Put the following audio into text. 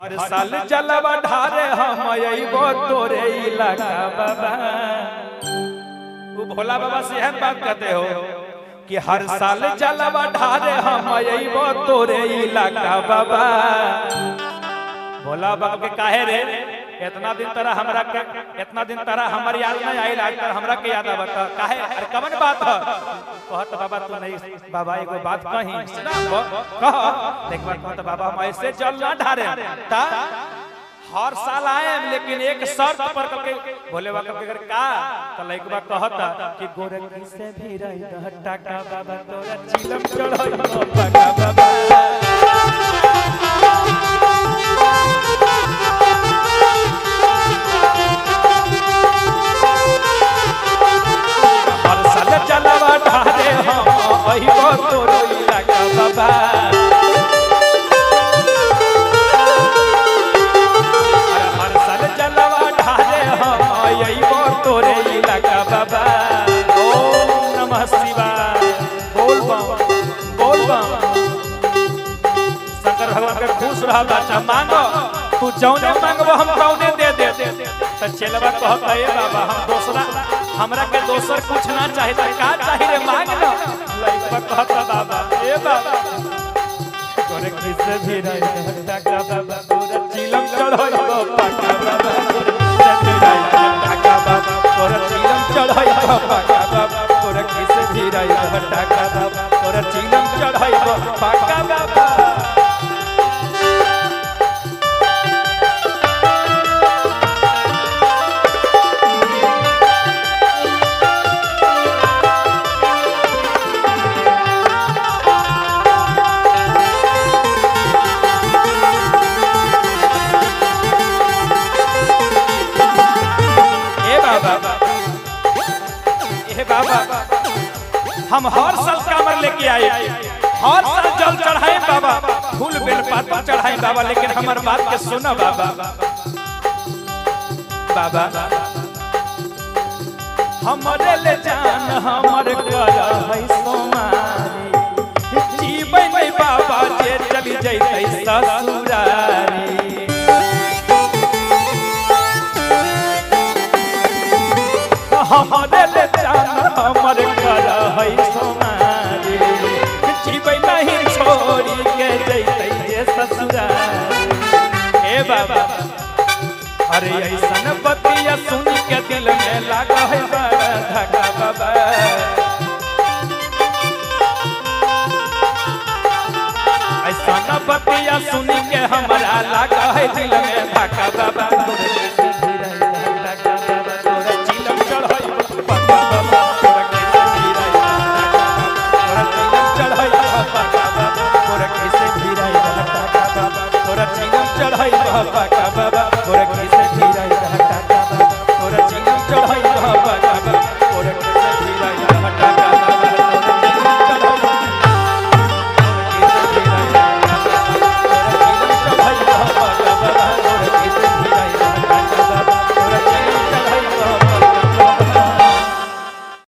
हर साल जलवा ढारे हम अइबो तोरे इलाका बाबा वो भोला बाबा से हम बात करते हो कि हर साल जलवा ढारे हम अइबो तोरे इलाका बाबा भोला बाबा के काहे रे इतना दिन तरह हमरा के इतना दिन तरह हमर याद नहीं आइल आज तक हमरा के याद आवत काहे अरे कवन बात है कहत बाबा तू नहीं बाबा एगो बात कही सुना कह देख बात कहत बाबा हम ऐसे चल ना ढारे ता हर साल आए लेकिन एक शर्त पर करके भोले बाबा के अगर का तो लइकबा कहता कि गोरखी से भी रही हट्टा का बाबा तोरा चिलम चढ़ई बाबा बाबा हर साल चलवा ढारे हम अहिबो तोरो इलाका बाबा अरे हर साल चलवा ढारे हम अहिबो तोरे इलाका बाबा ओम नमः शिवाय बोल बम बोल बम शंकर भगवान के खुश रहा बाचा मांगो तू जौने मांगबो हम तौने दे दे त चलवा कहता ए बाबा हम दूसरा हमरा के दोसर कुछ ना चाहे त का चाही रे मांग न लइकवा कहता बाबा ए बाबा तोरे किसे भी रही हट्टा का बाबा तोरे चिलम चढ़ई बाबा का बाबा तोरे हट्टा का बाबा तोरे चिलम चढ़ई बाबा का बाबा तोरे किसे भी रही हट्टा का बाबा तोरे चिलम चढ़ई बाबा का बाबा ए बाबा ए बाबा हम हर साल कामर लेके आए हर साल जल चढ़ाए बाबा फूल बेल पाता चढ़ाए बाबा लेकिन हमार बात के सुनो बाबा बाबा हमरे ले जान हमर कर है सोमारी जीवन में बाबा जे चली जैते ससुरारी हमरे ले जान हमर कर है सोमारी जीबै नहीं छोड़ी के जैते ये ससुरारी ए बाबा अरे ऐसन बतिया सुन के दिल में लागा है बड़ा धक्का बाबा ऐसन बतिया सुन के हमरा लागा है दिल में धक्का बाबा तोरे कैसे धीरे धक्का बाबा तोरे चिलम चढ़ई बाबा बाबा तोरे कैसे धीरे तोरे चिलम चढ़ई बाबा बाबा तोरे कैसे धीरे धक्का बाबा तोरे चिलम चढ़ई बाबा